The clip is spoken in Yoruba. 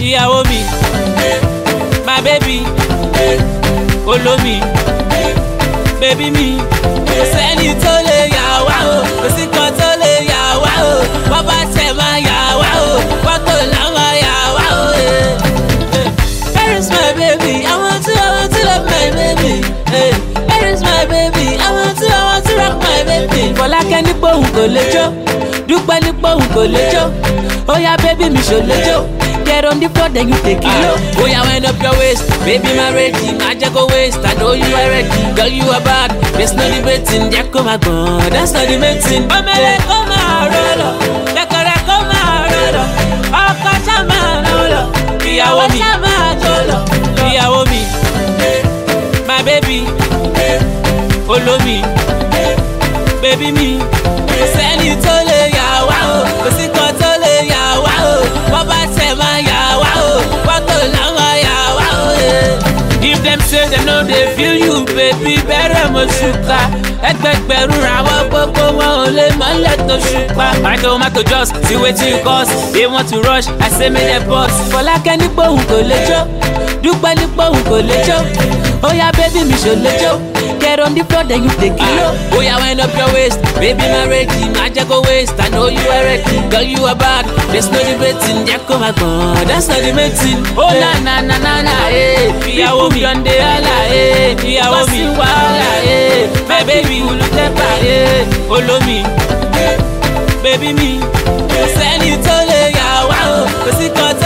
ìyàwó mi my baby olómi bébí mi kò sẹ́ni tó lè yà wá o kò sí kan tó lè yà wá o wọ́n bá tẹ̀ máa yà wá o wọ́n kò láwọn yà wá o. eh. Eh. Where is my baby? I want to, I want to love my baby. Hey, where is my baby? I want to, I want to rock my baby. Fọlákẹ́ ní pé òun kò lè jó, Dúpẹ́ ní pé òun kò lè jó, ó yá bébí mi ṣò lè jó. Get on the floor then you take it low. Oh yeah, wind up your waist, baby my ready. My jago waist, I know you are ready. Girl you are bad, there's no debating. Jẹ́ kó máa gbọ̀n, that's not debating. Ọmọlẹ̀ kó máa rọlọ̀, kẹ̀kẹ́rẹ́ kó máa rọlọ̀, ọkọ̀ ṣá máa rọlọ̀, ìyàwó mi ṣá máa jọlọ̀, ìyàwó mi, my baby, olómi, bébí mi, kò sẹ́ni tó lè yà wá o, kò sí kan tó lè yà wá o, wọ́n bá tẹ̀ máa yà wá o, wọ́n kò láwọn yà wá o. eh. If dem say dem no dey feel you, baby, bẹ̀rẹ̀ mo ṣùkà. Ẹgbẹgbẹ̀rún ràwọ̀ gbogbo wọn ò lè mọ́lẹ̀ tó ṣùpá. My tomato just see wetin you cause. They want to rush, I say make dem pause. Fọlákẹ́ ní pé òun kò lè jó, Dúpẹ́ ní pé òun kò lè jó. Ó yá bébí mi ṣò lè jó. Get on the floor then you take it low. Oh yeah, wind up your waist, baby my ready. My jago waist, I know you are ready. Girl you are bad, there's no debating. Jẹ́ kó máa gbọ̀n, that's not debating. Oh na na na na na eh, ìyàwó mi yọ̀ǹde ọ̀la eh, ìyàwó mi wàhálà eh, my baby olùtẹ́pà eh, olómi, baby mi, kò sẹ́ni tó lè yà wá o, kò sí kan